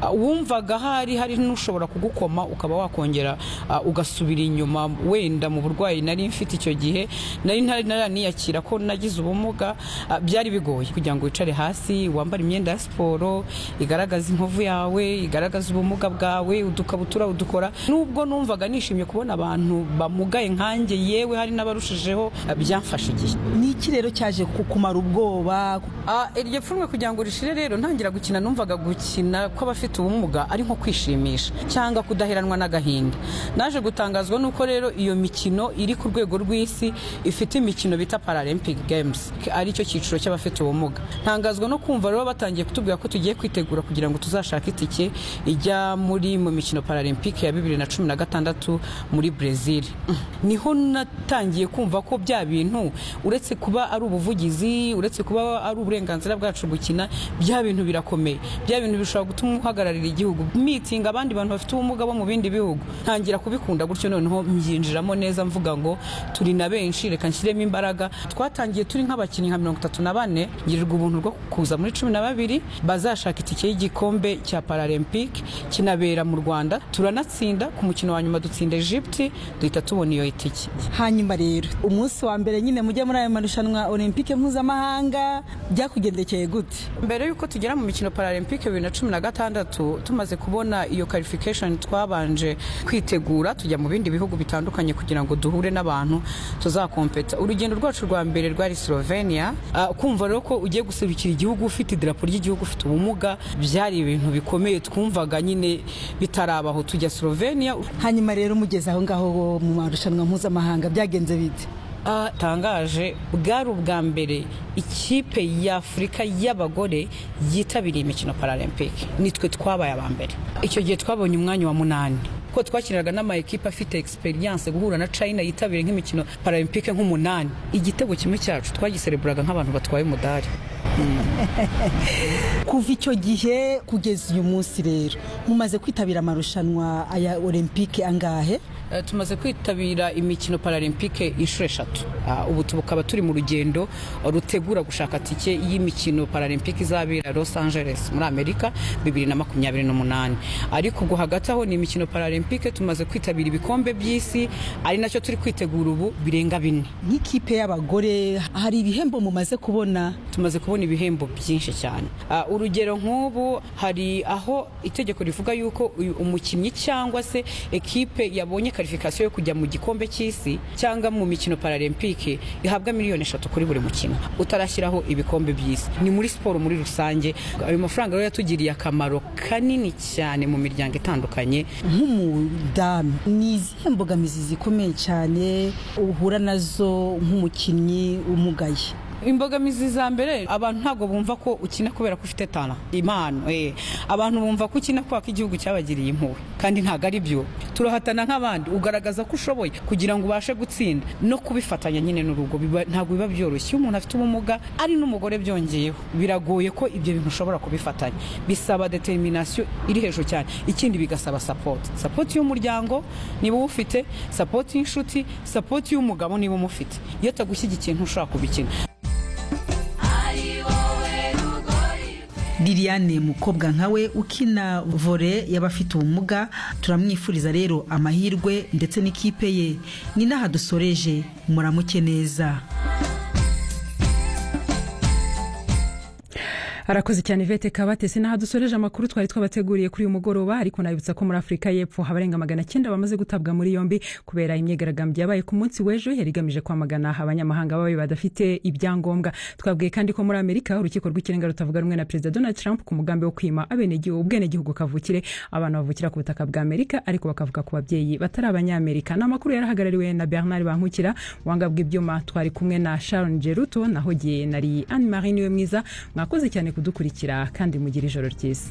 ah, wumvaga hari hari n'ushobora kugukoma ukaba wakongera ah, ugasubira inyuma wenda mu burwayi nari mfite icyo gihe nari ntari naraniyakira ko nagize ubumuga ah, byari bigoye kugira ngo wicare hasi wambare imyenda ya siporo igaragaza inkovu yawe igaragaza ubumuga bwawe udukabutura udukora nubwo numvaga nishimye kubona abantu bamugaye nkanjye yewe hari n'abarushijeho ah, byamfashe igihe ni iki rero cyaje kukumara ubwoba Ah, iryo pfunwe kugira ngo rishire rero ntangira gukina numvaga gukina kw'abafite ubumuga ari nko kwishimisha cyangwa kudaheranwa n'agahinda naje gutangazwa nuko rero iyo mikino iri ku rwego rw'isi ifite imikino bita Paralympic Games ari cyo cyiciro cy'abafite ubumuga ntangazwa no kumva rero batangiye kutubwira ko tugiye kwitegura kugira ngo tuzashake itike ijya muri mu mikino Paralympic ya 2016 muri Brazil niho natangiye kumva ko bya bintu uretse kuba ari ubuvugizi uretse kuba ari uburenganzira bwacu gukina bya bintu birakomeye bya bintu bishobora gutuma uhagararira igihugu mitinga abandi bantu bafite ubumuga bo mu bindi bihugu ntangira kubikunda gutyo noneho mbyinjiramo neza mvuga ngo turi na benshi reka nshyiremo imbaraga twatangiye turi nk'abakinnyi nka mirongo itatu na bane ngirirwa ubuntu rwo kuza muri cumi na babiri bazashaka itike y'igikombe cya paralempike kinabera mu rwanda turanatsinda ku mukino wa nyuma dutsinda egypte duhita tubona iyo itike hanyuma rero umunsi wa mbere nyine mujya muri ayo marushanwa olympique mpuzamahanga byakugendekeye gute mbere y'uko tugera mu mikino paralempike bibiri na cumi na gatandatu tumaze kubona iyo qualification twabanje kwitegura tujya mu bindi bihugu bitandukanye kugira ngo duhure n'abantu tuzakompeta urugendo rwacu rwa mbere rwari slovenia Ah, kumva rero ko ugiye guserukira igihugu ufite idarapo ry'igihugu ufite ubumuga byari ibintu bikomeye twumvaga nyine bitarabaho tujya slovenia hanyuma rero mugeze aho ngaho mu marushanwa mpuzamahanga byagenze bite atangaje bwari ubwa mbere ikipe y'afurika y'abagore yitabiriye imikino paralempike nitwe twabaye aba mbere icyo gihe twabonye umwanya wa munani kuko twakiniraga n'amayikipe afite egisperiyanse guhura na china yitabiriye nk'imikino paralempike nk'umunani igitego kimwe cyacu twagisereburaga nk'abantu batwaye umudari kuva icyo gihe kugeza uyu munsi rero mumaze kwitabira amarushanwa aya olympique angahe Eh, tumaze kwitabira imikino paralempike inshuro eshatu Ah, ubu tukaba turi mu rugendo rutegura gushaka tike y'imikino paralempike izabera los angeles muri amerika 2028 ariko ubwo hagati aho ni imikino paralempike tumaze kwitabira ibikombe by'isi ari nacyo turi kwitegura ubu birenga bine nk'ikipe y'abagore hari ibihembo mumaze kubona tumaze kubona ibihembo byinshi cyane Ah, urugero nk'ubu hari aho itegeko rivuga yuko uyu umukinnyi cyangwa se ekipe yabonye karifikasiyo yo kujya mu gikombe cy'isi cyangwa mu mikino paralempike ihabwa miliyoni eshatu kuri buri mukino utarashyiraho ibikombe by'isi ni muri siporo muri rusange ayo mafaranga rero yatugiriye akamaro kanini cyane mu miryango itandukanye nk'umudamu ni izihe mbogamizi zikomeye cyane uhura nazo nk'umukinnyi umugaye imbogamizi za mbere abantu ntabwo bumva ko ukina kubera ko ufite tara impano eh. abantu bumva ko ukina kubera ko igihugu cyabagiriye impuhwe kandi ntabwo ari byo turahatana nk'abandi ugaragaza ko ushoboye kugira ngo ubashe gutsinda no kubifatanya nyine n'urugo biba- ntabwo biba byoroshye iyo umuntu afite ubumuga ari n'umugore byongeyeho biragoye ko ibyo bintu ushobora kubifatanya bisaba determination iri hejuru cyane ikindi bigasaba support support y'umuryango niba uwufite support y'inshuti support y'umugabo niba umufite iyo atagushyigikiye ntushobora kubikina liliane mukobwa nkawe ukina vore y'abafite ubumuga turamwifuriza rero amahirwe ndetse n'ikipe ye ni n'aha dusoreje muramuke neza arakoze cyane ivete kabatesi n'aha dusoreje amakuru twari twabateguriye kuri uyu mugoroba ariko nabibutsa ko muri afurika y'epfo abarenga magana cyenda bamaze gutabwa muri yombi kubera imyigaragambyo yabaye ku munsi w'ejo yari igamije kwamagana abanyamahanga babi badafite ibyangombwa twabwiye kandi ko muri amerika urukiko rw'ikirenga rutavuga rumwe na perezida donald trump ku mugambi wo kwima abenegihugu ubwenegihugu kavukire abana bavukira ku butaka bwa amerika ariko bakavuka ku babyeyi batari abanyamerika ni amakuru yari ahagarariwe na bernard bankukira wanga bw'ibyuma twari kumwe na sharon geruto nahogiye nari anne marie niwe mwiza mwakoze cyane kudukurikira kandi mugire ijoro ryiza